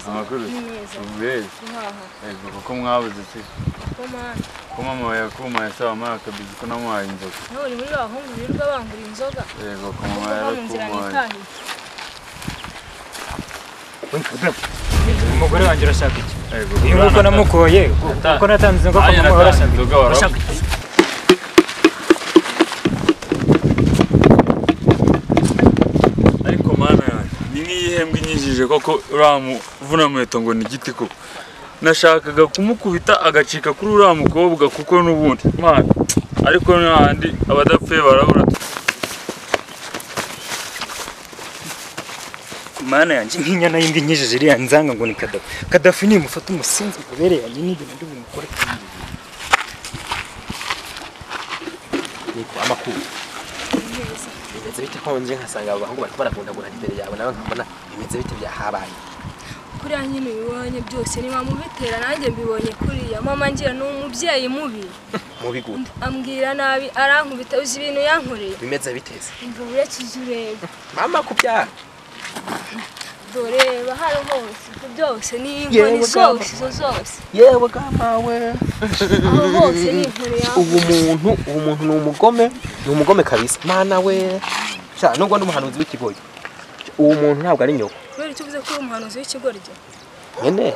amakuru myiza beza guhaha yego kuko mwabuze se komana ko mama yakumaye sawa mama akabizi ko namuhaye inzoga nawe uri muri bahungu birirwa bangura inzoga yego ko kuko mama nta mu nzira yarakumaye nitahiye umugore wanjye urashaka iki yego iyi nguko namukoye kuko natanze inzoga Aya kwa mama natanze we urashaka inzoga iki warabuze. urashaka iki ariko mana yanjye ni nk'iyihembwe inyinjije koko uriya muvunamuheto ngo ni igiti koko nashakaga kumukubita agacika kuri uriya mukobwa kuko n'ubundi mana ariko n'ahandi abadapfuye barabura mana yanjye nk'inyana yindi nkijije iriya nzanga ngo ni kadafi kadafi nimufata umusinzi ububere yanjye n'ibintu ndi bumukore niko amakuru bimeze bite nkonje nkasanga abahungu bariko baragundagurana imbere yawe nawe nkabona bimeze bite byahabaye kuriya nyine ubibonye byose niba mubitera nanjye mbibonye kuriya mama ngira ni umubyeyi mubi mubi gute ambwira nabi arankubita uzi ibintu yankoreye bimeze biteze imva urekeje ureba mama ku byaha dore bahari hose ibyo byose ni inkoni zose izo zose yewe bwamawe aho hose ni inkoni yawe ubu muntu ubu muntu ni umugome ni umugome kabisa mana we sha nubwo ndi umuhanuzi w'ikigoyi uwo muntu ntabwo ari nyoko kubera icyo uvuze ko uri umuhanuzi w'ikigoryi nyine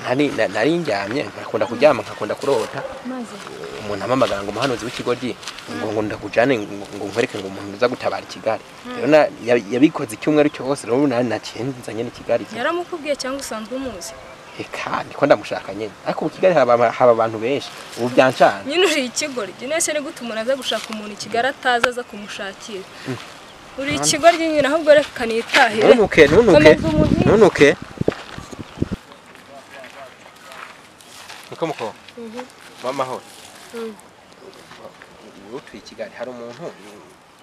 nari na- nari njyamye nkakunda kuryama nkakunda kurota maze umuntu ampamagara ngo umuhanuzi w'ikigoryi ngo ngo ndakujane ngo ngo nkwereke ngo umuntu uza gutabara i kigali rero na- ya- yabikoze icyumweru cyose rero ubu na- naciye nzanye n'i kigali yaramukubwiye cyangwa usanzwe umuzi reka ndiko ndamushaka nyine ariko mu kigali haba ama- haba abantu benshi ubu byancana nyine uri ikigoryi nese ni gute umuntu aza gushaka umuntu i kigali atazi aza kumushakira uri ikigoryi nyine ahubwo reka nitahire ntunuke ntunuke komeza umuhinzi ntunuke niko muko w'amahoro Mhm. utuye i kigali hari umuntu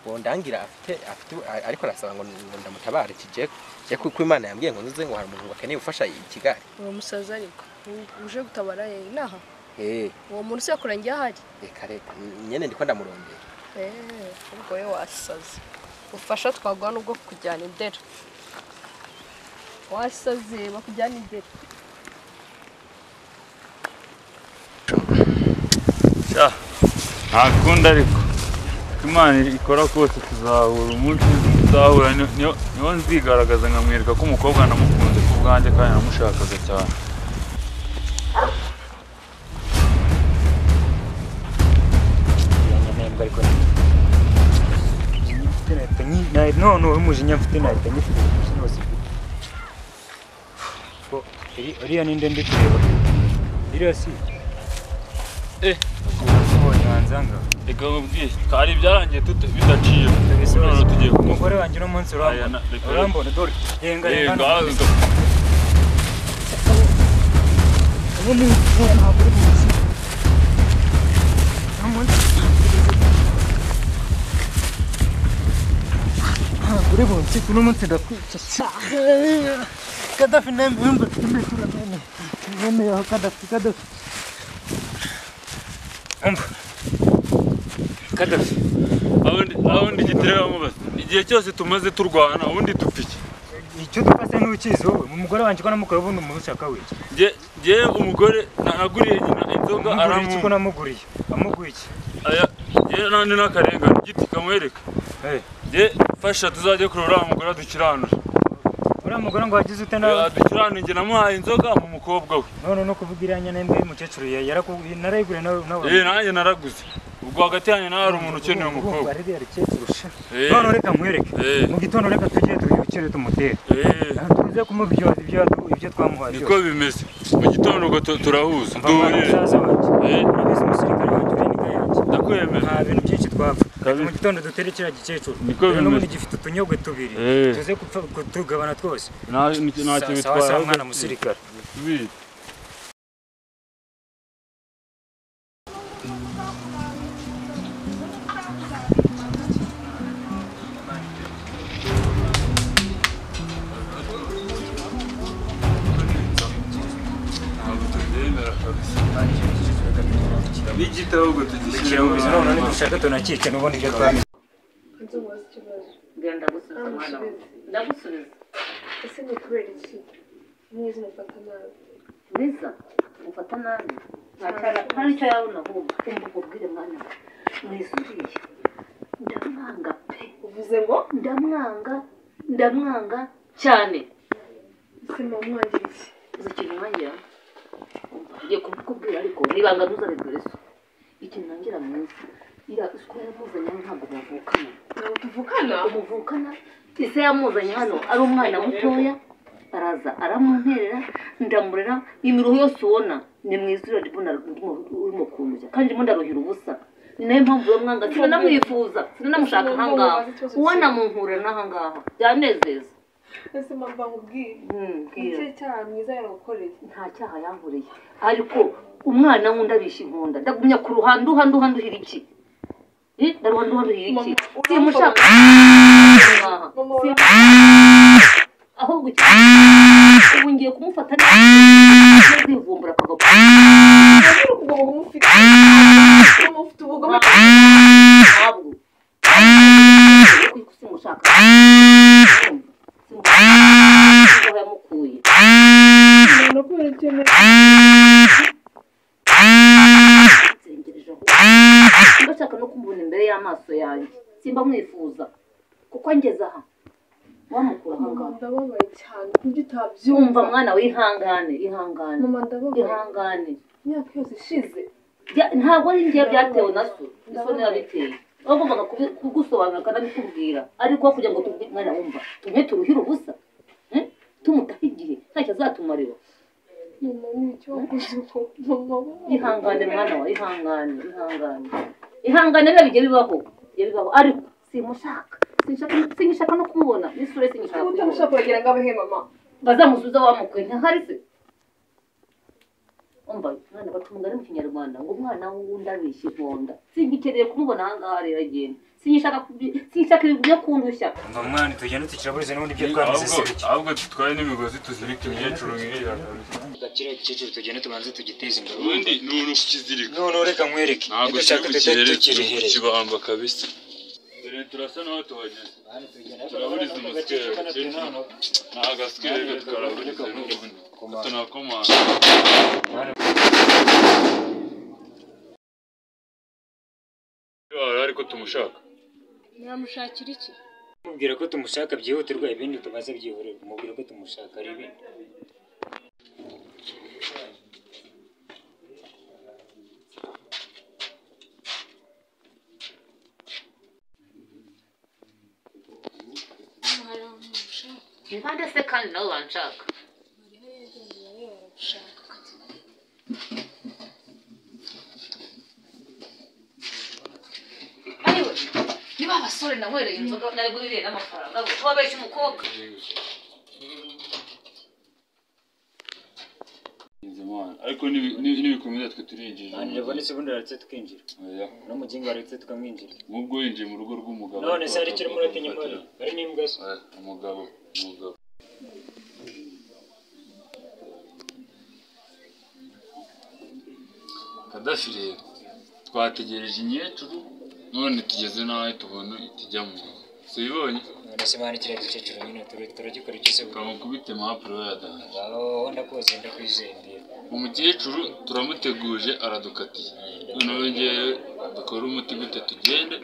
bondangira afite afite a- ariko arasaba ngo ngo ndamutabare kijye kijye kuko imana yambwiye ngo ntuze ngo hari umuntu wakeneye ubufasha i kigali uwo musaza ariko u- uje gutabara ye inaha Eh, uwo muntu usekura njye ahari reka reka nyine ndiko ndamurondera Eh, ubwo we wasaze ubufasha twaguha nubwo kujyana indera wasaze bakujyana indera sha nta kundi ariko uko imana ikora kose tuzahura umunsi tuzahura ni- niyo niyo nzigaragaza nkamwereka ko umukobwa namukunze ku bwanjye kandi namushakaga cyane iranyamembwa ariko mfite nahita nyi nahi- none wowe umujinya mfite nahita nyifite umujinya wose mfite Ko iri- iriya ninde ndi kureba iriya si Eh. Ubonye wanzanga. reka nkubwiye kari ibyarangiye tute bidaciye none tugiye kumukora umugore wanjye uno munsi Aya urambona na- reka- urambona dore renga Yego, renga uno munsi uwo ntabwo uri munsi uno munsi ntabwo uri munsi uno munsi ndakwica cyane kadafi nembe yumva tumbe turamene mwene yaho kadafi kadafi umva kadafi Abundi abundi gitere bamubaza igihe cyose tumaze turwana ubundi dupiki. icyo dufata n'ukizi wowe umugore wanjye ko namukora ubundi umushaka wiki Nge nge umugore naguriye nyina inzoga amuguriye iki ko aramu. namuguriye amuguye iki Aya nge nandi nakarengane igiti kamwereka. Eh. Nge fasha tuzajye kureba uriya mugore adukiranura. uriya mugore ngo wagize ute nawe Adukiranura nge namuhaye inzoga mu mukobwa we. none no kuvuga iriya nyana mbi y'umukecuru ya- yarakubwiye narayigure nawe nawe Eh nanjye naraguze. Ubwo hagati yanjye nawe hari umuntu ukeneye umukobwa. ariya rukecuru sha Eh. none reka mwereke Eh. mu gitondo reka tujye tuyukire tumutere Eh. tuze kumuha ibyo ibyo ibyo twamuhaye Niko bimeze. Mu gitondo ubwo tu- turahuza. mvamwana Duhurire. musaza wanjye Eh. urabizi umusirikare wanjye uri imbwa yanjye Ndakwemera. nta bintu byinshi twapfa Kabiri. mu gitondo dutere kiriya gikecuru Niko rero n'ubundi bimeze. gifite utunyogwe tubiri Eh. tuze gupfa kutugabana twose Nta nta kintu Sa- sawa bitwaye. sawa mwana musirikare Tubiri. Ntabwo tubyemera kabisa. Bigita ahubwo tugishyire mu ikiruhuzo bantu. none dushaka tunakice n'ubundi ibyo twamenya genda gusubiza umwana wawe ndagusubiza ese ni kubera iki Neza mfata nabi. Liza ufata nabi nta n'icyo yaba unahumva kumva ukubwire mwana we mwizuriye ndamwanga pe uvuze ngo ndamwanga ndamwanga cyane ese mwamwangiriye uzi ikintu ntangira Umva, ngiye kubikubwira ariko nibanga ntuzabibwire so ikintu ntangira mwiza iriya isuku yamuzanye hano ntabwo bavukana ntabwo tuvukana umuvukana ise yamuzanye hano ari umwana mutoya araza aramunterera ndamurera imiruho yose ubona ni mu izuru ndimo urimo kundya kandi ndimo ndaruhira ubusa ni nayo mpamvu uwo mwanga sinanamwifuza sinanamushaka aha ngaha uwo namunkura n'aha ngaha byanezeza ese mpamvu nkubwire Hmm, icyo bwira. cyaha mwiza yagukoreye nta cyaha yankoreye ariko umwana nkunda abisha inkunda ndagumya ku ruhande uhandi uhandi uhira iki Eh, ndaruhande uhandi uhira iki Mama, simushaka Mama, Simu- ahubwo icyo ubu ngiye kumufata nzivumbura akava ku urabona ukuguru kumufite kumufite ubugome ntabwo simushaka simushaka aho yamukuye umuntu kubera ikintu nsengereje ahubwo mba nshaka no kumubona imbere y'amaso yanjye simba mwifuza kuko angeze aha wamukura aha ngaha ndababaye cyane ku buryo utabyumva yumva mwana wihangane ihangane mama ndababaye ihangane imyaka yose ishize Bya- ntabwo ari njye byatewe na so isoni yabiteye bagombaga kubi- kugusobanurira akanabikubwira ariko aho kugira ngo tubwire mwana wumva tumwe turuhire ubusa eh? tumutahe igihe ntacyo azatumarira mama n'icyo wakoze uko mama wowe. ihangane mwana wawe ihangane ihangane ihangane biba bijya bibaho bijya bibaho ariko simushaka sinshaka sinshaka no kumubona n'isura ye sinshaka Niba kuyibona utamushaka uragira ngo abehe mama bazamusubiza wamukwe ntahari se umva mwana baca umugani mu kinyarwanda ngo umwana w'undi abeshya ivonda singikeneye kumubona aha ngaha rero agenda sinshaka kubi- sinshaka ibintu byo kundushya umva mwana tugenda tukiraburize n'ubundi ibyo ahubwo twamuzeseke ahubwo dutwaye n'imigozi tuzirika imyecuru nk'iriya kabisa kiriya gikecuru tugende tubanze tugiteze imbere ubundi ni umuntu ukizirika noneho reka nkwereke ntabwo reka turi ushake tujye kukiherera turi tukirihere kukibamba kabisa dore turasa n'aho tuhageze turaburiza umuswere gakecuru ni agaswere tukaraburiza n'ubundi tunakomanga ariko tumushaka nyamushakira iki mubwira ko tumushaka byihutirwa ibindi tumaze byihurirwa mubwira ko tumushaka ari ibindi impande se kandi nawe wanshaka ariwe niba abasore nanywereye inzoga nari buriye n'amafaranga wabeshya umukobwa Bizimana. ariko nibi- nibi- nibikomeza twe turinjije abantu babonetse ubundi baretse tukinjira Oya. n'umugingo waretse tukamwinjira nubwo winjiye mu rugo rw'umugabo none se hari icyo urimo uratinya imbere hari n'imbwa se Oya, umugabo umugabo kadafi rero twategereje inyecuru none tugeze n'aho tubona itijyamo si ubibonye none se mwana kiriya gikecuru nyine turi- turagikora iki se twamukubite impapuro yadahanje aho ndakuzi ndakwizeye mbwira umukecuru turamuteguje aradukatiye noneho ngewe dukore umuti gute tugende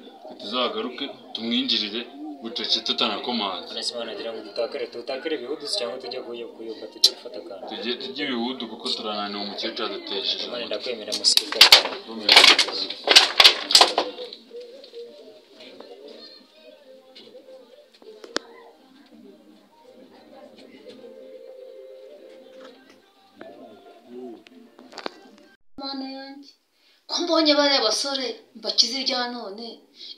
tuzagaruke tumwinjirire bucece tutanakomanze none se mwana ngira ngo dutakare dutakare ibihudusi cyangwa tujye kuyo- kuyoka tujye gufata akantu tujye tujye ibihudu kuko turananiwe umukecuru adutesheje mwana umutwe. ndakwemera musirikare mana yanjye ko mbonye bariya basore mbakize irya none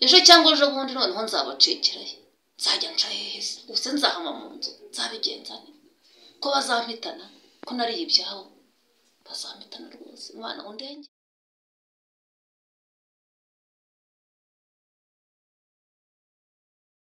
ejo cyangwa ejo bundi noneho nzabacikirayo nzajya nca hehe se ubuse nzahama mu nzu nzabigenza nte ko bazampitana ko nariye ibyabo bazampitana rwose umwana undenge